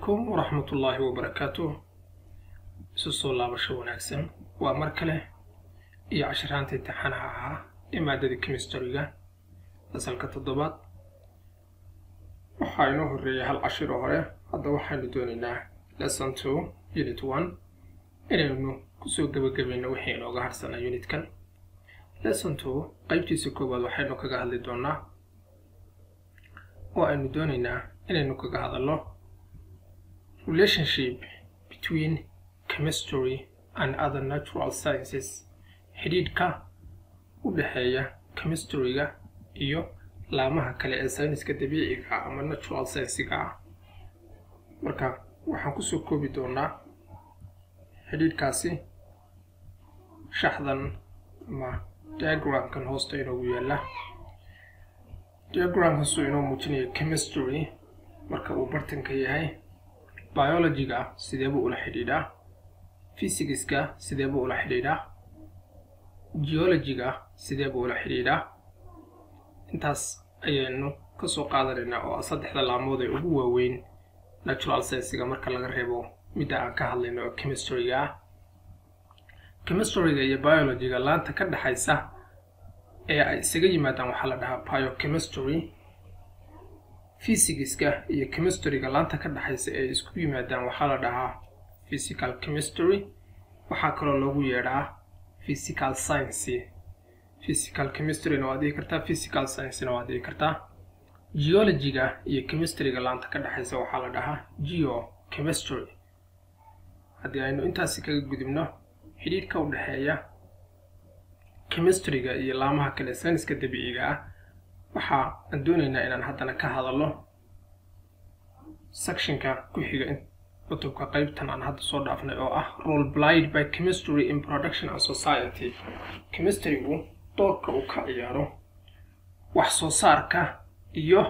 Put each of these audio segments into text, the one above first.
calaykum waraxmatullaahi wabarakaatu isu soo laabasho wanaagsan waa mar kale iyo cashiraanta imtixaanaha ahaa ee maadada chemistryga fasalka toddobaad waxaa inoo horreeyay hal cashiro hore hadda waxaynu doonaynaa lesson two unit one inaynu kusoo gebagabayno wixii inooga harsanaa unitkan lesson two qaybtiisa koowaad waxaynu kaga hadli doonaa oo aynu doonaynaa inaynu kaga hadalno relationship between chemistry and other natural sciences xidhiidhka u dhexeeya chemistryga iyo laamaha kale ee sayniska dabiiciga ah ama natural sciensiga ah marka waxaan kusoo koobi doonaa xidhiidhkaasi shaxdan ama diagramkan hoosta inoogu yaalla diagramkaasuu inoo muujinaya chemistry marka uu bartanka yahay biologyga sideebuu ula xidhiidhaa physicska sideebuu ula xidhiidhaa geologyga sideebuu ula xidhiidhaa intaas ayaynu kasoo qaadanaynaa oo saddexda laamood ee ugu waaweyn natural sciensiga marka laga reebo midda aan ka hadlayno oo chemistryga ah chemistryga iyo biologyga laanta ka dhexaysa ee ay isaga yimaadaan waxaa la dhahaa biochemistry physicska iyo chemistryga laanta ka dhexaysa ee isku yimaadaan waxaa la dhahaa physical chemistry waxaa kaloo loogu yeedhaa physical science physical chemistryna waad dhihi kartaa physical sciencena waad dhihi kartaa geologyga iyo chemistryga laanta ka dhexaysa waxaa la dhahaa geochemistry haddii aynu intaasi kaga gudubno xidhiidhka u dhexeeya chemistryga iyo laamaha kale sayniska dabiiciga ah waxa aan doonaynaa inaan haddana ka hadalno sectionka ku xiga cutubka qaybtan aan hadda soo dhaafnay oo ah role blind by chemistry in production and society chemistrygu doorka uu ka ciyaaro wax soo saarka iyo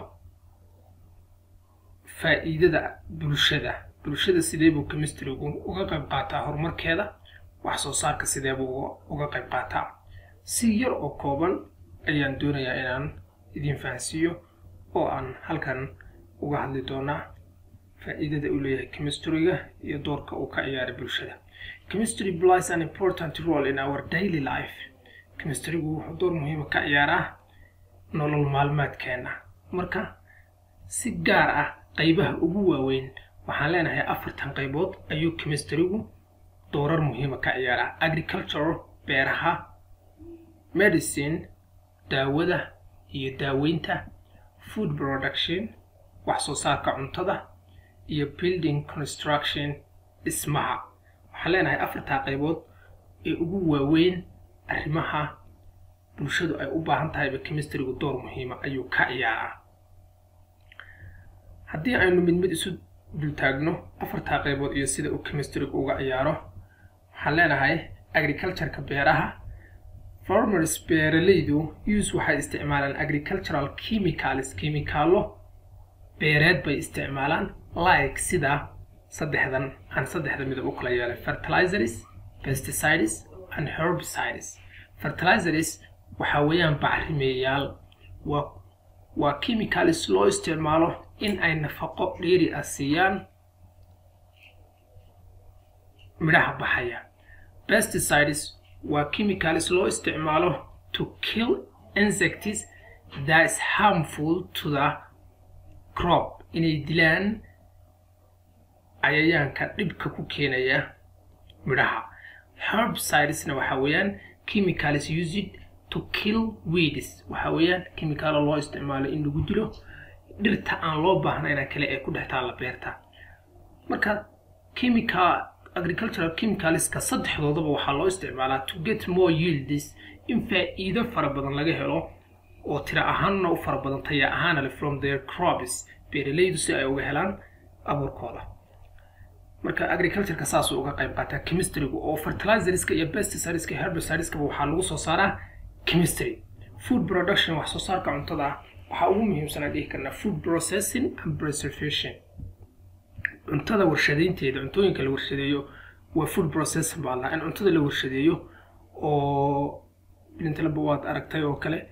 faa'iidada bulshada bulshada sidee buu chemistrygu uga qayb qaataa horumarkeeda wax soo saarka sidee buu uga qayb qaataa si yar oo kooban ayaan doonayaa inaan idin fahansiiyo oo aan halkan uga hadli doonaa faa'iidada uu leeyahay chemistryga iyo doorka uu ka ciyaaray bulshada chemistry plays an important role in our daily life chemistrygu wuxuu door muhiima ka ciyaaraa nolol maalmeedkeena marka si gaar ah qaybaha ugu waaweyn waxaan leenahay afartan qaybood ayuu chemistrygu doorar muhiima ka ciyaaraa agriculture beeraha medicine daawada iyo daaweynta food production wax soo saarka cuntada iyo building construction dhismaha waxaan leenahay afartaa qaybood ee ugu waaweyn arrimaha bulshadu ay u baahan tahayba chemistrygu door muhiima ayuu ka ciyaaraa haddii aynu mid mid isu dultaagno afartaa qaybood iyo sida uu chemistrygu uga ciyaaro waxaan leenahay agricultureka beeraha farmers beeralaydu use waxay isticmaalaan agricultural chemicals kimikaalo beereed bay isticmaalaan like sida saddexdan aan saddexda midab u kala yeelay fertilizers pesticides and herbicides fertilizers waxaa weeyaan bacrimeeyaal waa waa chemicals loo isticmaalo in ay nafaqo dheeri ah siiyaan midhaha baxaya pesticides waa chemicals loo isticmaalo to kill insects that is harmful to the crop inay dilaan cayayaanka dhibka ku keenaya midhaha herbcidesna waxaa weeyaan chemicals used to kill weeds waxaa weeyaan chemicalo loo isticmaalo in lagu dilo dhirta aan loo baahnayna kale ee ku dhex taalla beerta marka chemical agricultural chemicalska saddexdoodaba waxaa loo isticmaalaa to get more yields in faa'iido fara badan laga helo oo tira ahaanna u fara badan taya ahaana le from their crops beeralaydu si ay uga helaan abuurkooda marka agricultureka saasuu uga qayb qaataa chemistrygu oo fertilizerska iyo pesticideska herbicideska waxaa lagu soo saaraa chemistry food production wax soo saarka cuntada ah waxaa ugu muhiimsan aan dhihi karnaa food processing and preservation cuntada warshadeynteeda cuntooyinka la warshadeeyo waa food processing baa lahaa in cuntada la warshadeeyo oo intalaba waad aragtay oo kale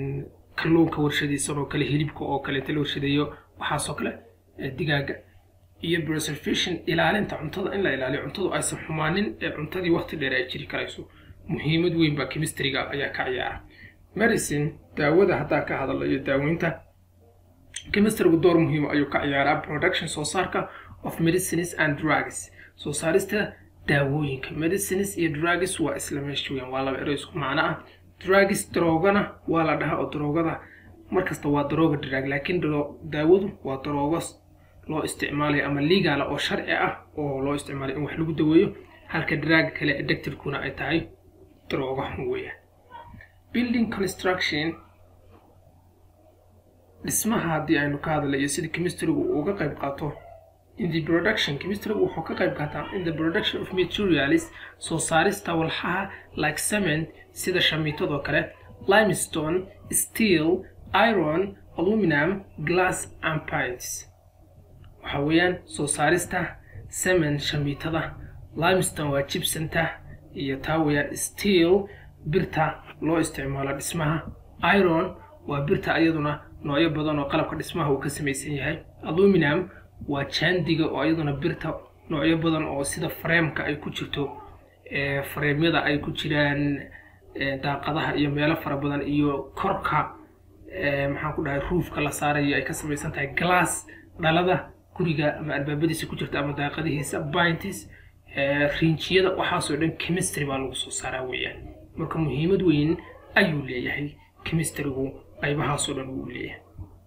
kalluunka warshadaysan oo kale hilibka oo kale inta la warshadeeyo waxaasoo kale digaaga iyo preservation ilaalinta cuntada in la ilaaliyo cuntadu aysan xumaanin ee cuntadii waqti dheer ay jiri karayso muhiimad weyn baa chemistryga ayaa ka ciyaara medicine daawada haddaa ka hadalo iyo daaweynta chemistrygu door muhiima ayuu ka ciyaaraa production soo saarka of medicines and drugs soo saarista daawooyinka medicines iyo drugs waa isla meesha weyan waa laba ero isku macno ah drugs daroogana waa la dhahaa oo daroogada markasta waa darooga drug laakiin daawadu waa daroogo loo isticmaalayo ama legaala oo sharci ah oo loo isticmaalayo in wax lagu daweeyo halka drug kale addictivekuna ay tahay daroogo weeyaan building construction dhismaha haddii aynu ka hadlayo sida chemistrygu uu uga qayb qaato in the production chemistrygu wuxuu ka qayb qaataa in the production of materials soo saarista walxaha like cement sida shamiitadoo kale limestone steel iron aluminum glass and pines waxa weeyaan soo saarista cement shamiitada limestone waa jibsanta iyo taa weeyaan steel birta loo isticmaalo dhismaha iron waa birta iyaduna noocyo badan oo qalabka dhismaha uu ka samaysan yahay aluminum waa jaandiga oo iyaduna birta noocyo badan oo sida fareemka ay ku jirto fareemyada ay ku jiraan daaqadaha iyo meelo fara badan iyo korka maxaan ku dhahay ruufka la saarayo ay ka samaysan tahay glass dhalada guriga ama albaabadiisa ku jirta ama daaqadihiisa bintis riinjiyada waxaasoo dhan chemistry baa lagu soo saaraa weeyaan marka muhiimad weyn ayuu leeyahay chemistrygu qaybahaasoo dhan wuu leeyahay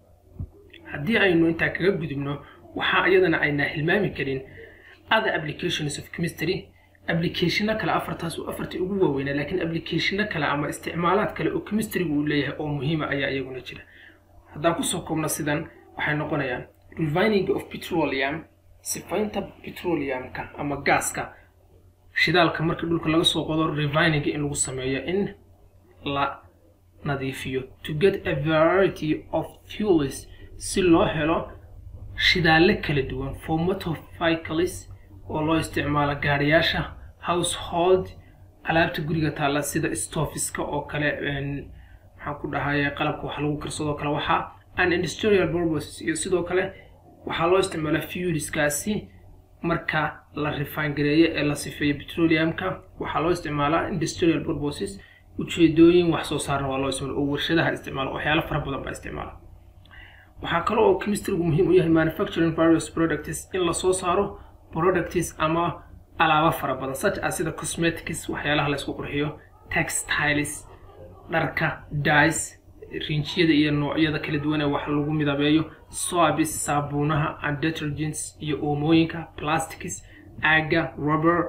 haddii aynu intaa kaga gudubno waxaa iyadana aynaa hilmaami karin other applications of chemistry applicationo kale afartaas afartii ugu waaweynaa laakiin applicationo kale ama isticmaalaad kale oo chemistrygu uu leeyahay oo muhiima ayaa iyaguna jira haddaan kusoo koobno sidan waxay noqonayaan refining of petroleum sifaynta petroleumka ama gaaska shidaalka marka dhulka laga soo qodo refining in lagu sameeyo in la nadiifiyo to get a variety of fuels si loo helo shidaalle kala duwan for motor vehicles oo loo isticmaalo gaariyaasha household alaabta guriga taalla sida stofiska oo kale maxaan ku dhahaye qalabka wax lagu karsadoo kale waxaa and industrial purposes iyo sidoo kale waxaa loo isticmaalaa fuelskaasi marka la refine gareeyo ee la sifeeyo petroleumka waxaa loo isticmaalaa industrial purposes ujeedooyin wax soo saarna waa loo isticmaala oo warshadaha isticmaala waxyaalo fara badan baa isticmaala waxaa kale oo chemistrygu muhiim u yahay manufacturing various products in lasoo saaro products ama alaabo fara badan such as sida cosmetics waxyaalaha la isku qurxiyo textiles dharka dyes rinjiyada iyo noocyada kala duwan ee wax lagu midabeeyo soabis saabuunaha and detergents iyo oomooyinka plastics aaga rubber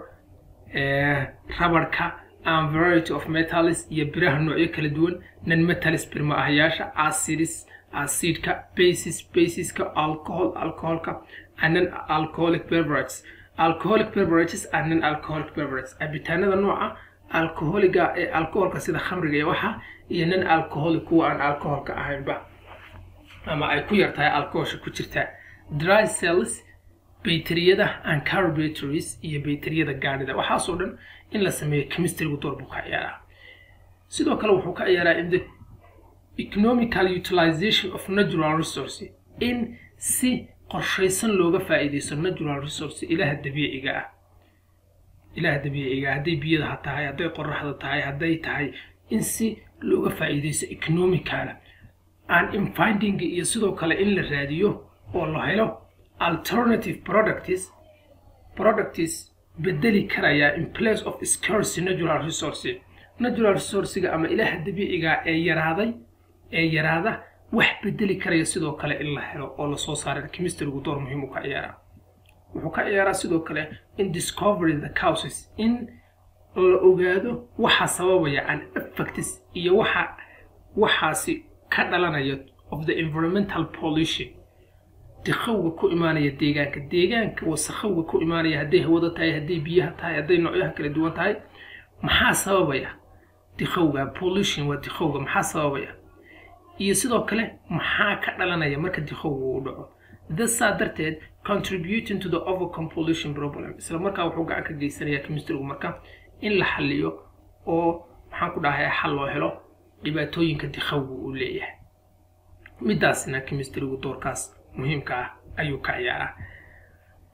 rabarka and variety of metals iyo biraha noocyo kala duwan non metals birma ahayaasha acids acidka basis basiska alcohol alcoholka and non alcoholic beverages alcoholic beverages and non alcoholic beverages cabitaanada nooca alcoholiga ee alcoholka sida khamriga iyo waxa iyo non alcoholic kuwa aan alcoholka ahaynba ama ay ku yar tahay alcoholsha ku jirta dry cells bayteriyada and carbobatteries iyo bayteriyada gaadhida waxaasoo dhan in la sameeyo chemistrygu door buu ka ciyaaraa sidoo kale wuxuu ka ciyaaraa in the economical utilization of natural resource in si qorshaysan looga faa'iidaysto natural resource ilaha dabiiciga ah ilaha dabiiciga ah hadday biyada ha tahay hadday qoraxda tahay hadday tahay in si looga faa'iidaysto economicala and in finding iyo sidoo kale in la raadiyo oo la helo alternative products products bedeli karaya in place of scarce natural resource natural resourcega ama ilaha dabiiciga ee yaraaday ee yaraada wax bedeli karaya sidoo kale in la helo oo lasoo saaray chemistrygu door muhiim u ka ciyaaraa wuxuu ka ciyaaraa sidoo kale in discovery the causes in la ogaado waxa sababaya an effects iyo waxa waxaasi ka dhalanaya of the environmental pollution dikhowga ku imaanaya deegaanka deegaanka wasakhowga ku imaanaya hadday hawada tahay hadday biyaha tahay hadday noocyaha kala duwan tahay maxaa sababaya dikhowga pollution waa dikhowga maxaa sababaya iyo sidoo kale maxaa ka dhalanaya marka dikhowga uu dhaco dasaa darteed contributing to the overcome pollution problem isla markaa wuxuu gacan ka geysanayaa chemistrygu marka in la xaliyo oo maxaan ku dhahay xal loo helo dhibaatooyinka dikhowga uu leeyahay midaasna chemistrygu doorkaas muhiimka ah ayuu ka ciyaaraa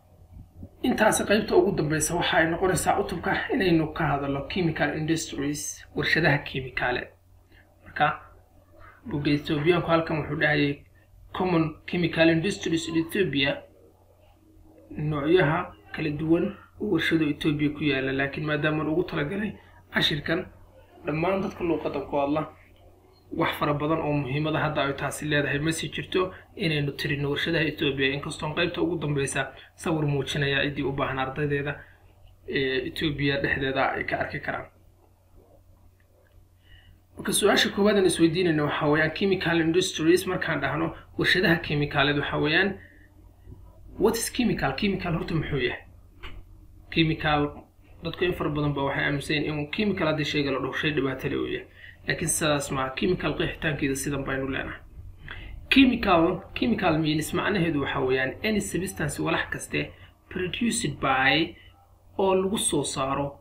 intaasi qaybta ugu dambeysa waxa ay noqonaysaa cutubka inaynu ka hadalno chemical industries warshadaha kimikaale marka buga ethoobiyaanku halkan wuxuu dhahayay common chemical industries in ethiopia noocyaha kala duwan oo warshado etoobiya ku yaala laakiin maadaamaan ugu talagalay cashirkan dhammaan dadka luuqadan ku hadla wax fara badan oo muhiimada hadda ay taasi leedahay ma sii jirto inaynu tirino warshadaha etoobiya inkastoon qaybta ugu dambeysa sawir muujinaya ciddii u baahan ardaydeeda ee etoobiya dhexdeeda ay ka arki karaan marka su-aasha koowaad aan isweydiinayna waxaa weeyaan chemical industries markaan dhahno warshadaha kimikaaleed waxaa weeyaan what is chemical chemical horta muxuu yahay chemical dadku in fara badan ba waxay aaminsan yihin in chemical haddii shayga la dhaho shay dhibaatale uu yahay laakiin sidaas maa chemical qeexitaankeeda sidan baynu leenahay chemical chemical means macnaheedu waxaa weeyaan any substance walax kaste produced by oo lagu soo saaro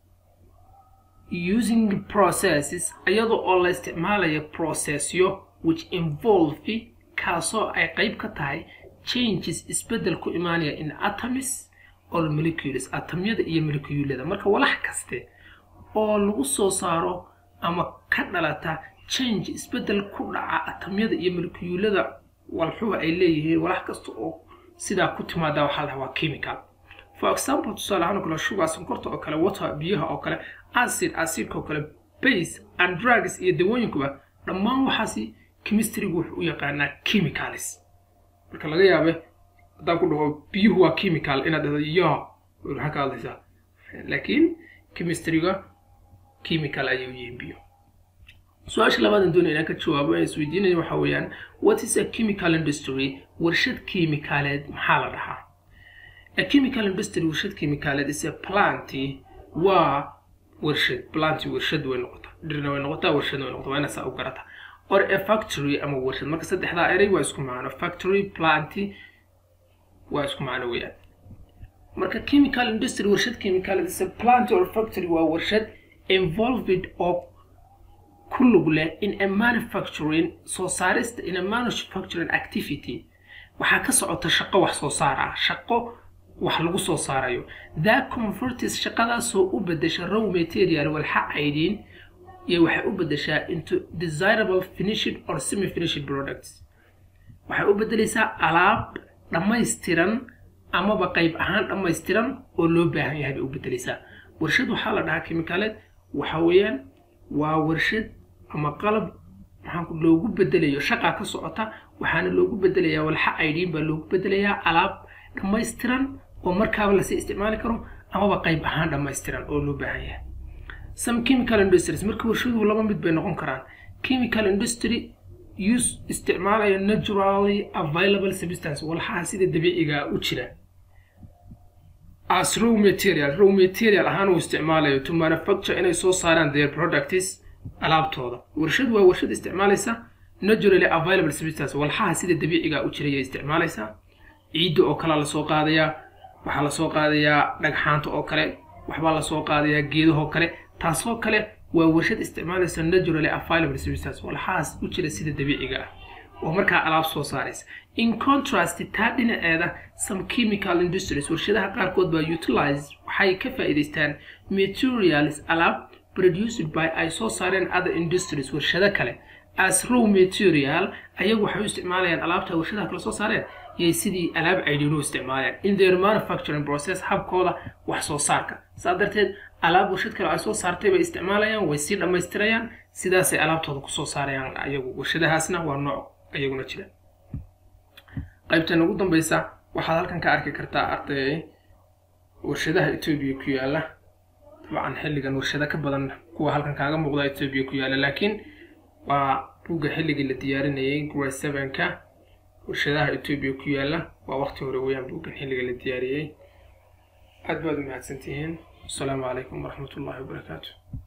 using processes iyadoo oo la isticmaalayo processyo which involve kaasoo ay qayb ka tahay changes isbeddel ku imaanaya in atoms or molecules atomyada iyo molecuulada marka walax kaste oo lagu soo saaro ama ka dhalata change isbeddel ku dhaca atomyada iyo molecuulada walxuha ay leeyihiin walax kasta oo sidaa ku timaada waxaa lahaa waa chemical for example tusaale ahaan oo kale sugar sonkorta oo kale water biyaha oo kale acid acidka oo kale base and drugs iyo dawooyinkuba dhammaan waxaasi chemistrygu wuxuu u yaqaanaa chemicals marka laga yaabe haddaan ku dhaho biyuhu waa chemical inaad dhahdo ya maxaa ka hadlaysaa laakiin chemistryga chemical ayay u yihiin biyo su-aasha labaadan doonaya inaan ka jawaabo aan isweydiinaya waxaa weeyaan what is a chemical industry warshad kiimikaaleed maxaa la dhahaa a chemical industry warshad kiimikaaleed is a planty waa warshad planty warshad way noqotaa dhirna way noqotaa warshad way noqotaa waa inaa saa u garata or a factory ama warshad marka saddexdaa erey waa isku macno factory planty waa isku macno weeyaan marka chemical industry warshad kiimikaaleed is a plant or factory waa warshad involved oo ku lug leh in a manufacturing soo saarista in a manufacturing activity waxaa ka socota shaqo wax soo saar ah shaqo wax lagu soo saarayo that convertis shaqadaasoo u bedesha raw material walxa aydin iyo waxay u bedeshaa into desirable finished or semi finished products waxay u bedelaysaa alaab dhammaystiran amaba qayb ahaan dhammaystiran oo loo baahan yahay bay u bedelaysaa warshad waxaa la dhahaa kimikaaleed waxa weeyaan waa warshad ama qalab maxaanku loogu bedelayo shaqaa ka socota waxaana loogu bedelayaa walxa aydhiin baa loogu bedelayaa alaab dhammaystiran oo markaaba lasii isticmaali karo amaba qayb ahaan dhammaystiran oo loo baahan yahay some chemical industries marka warshaduhu laba mid bay noqon karaan chemical industry use isticmaalayo naturally available substance walxaha sida dabiiciga u jira as raw material raw material ahaan uu isticmaalayo to manufacture inay soo saaraan their products alaabtooda warshad waa warshad isticmaalaysa naturally available substance walxaha sida dabiiciga u jiraya isticmaalaysa ciidda oo kalea lasoo qaadayaa waxaa lasoo qaadayaa dhagxaanta oo kale waxbaa lasoo qaadayaa geedahoo kale taasoo kale waa warshad isticmaalaysa naturally available substance walxahaas u jira sida dabiiciga ah oo markaa alaab soo saaraysa in contrast taa dhinaceeda some chemical industries warshadaha qaarkood baa utilize waxay ka faa'iidaystaan materials alaab produced by ay soo saareen other industries warshado kale as raw material ayagu waxay u isticmaalayaan alaabta warshadaha kale soo saareen yay sidii alaab caydhiinu isticmaalayaan in their manufacturing process habkooda wax soo saarka saa darteed alaab warshad kale ay soo saartay bay isticmaalayaan way sii dhammaystirayaan sidaasay alaabtooda kusoo saarayaan ayagu warshadahaasna waa nooc ayaguna jira qaybtan ugu dambeysa waxaad halkan ka arki kartaa arday warshadaha etoobiya ku yaala dabcan xilligan warshado ka badan kuwa halkan kaaga muuqda etoobiya ku yaala laakiin waa buugga xilligii la diyaarinayay grade sevenka warshadaha etoobiya ku yaala waa waqti hore weeyaan buuggan xilliga la diyaariyey aad baad u mahadsantihiin asalaamu calaykum waraxmat ullahi wabarakaatu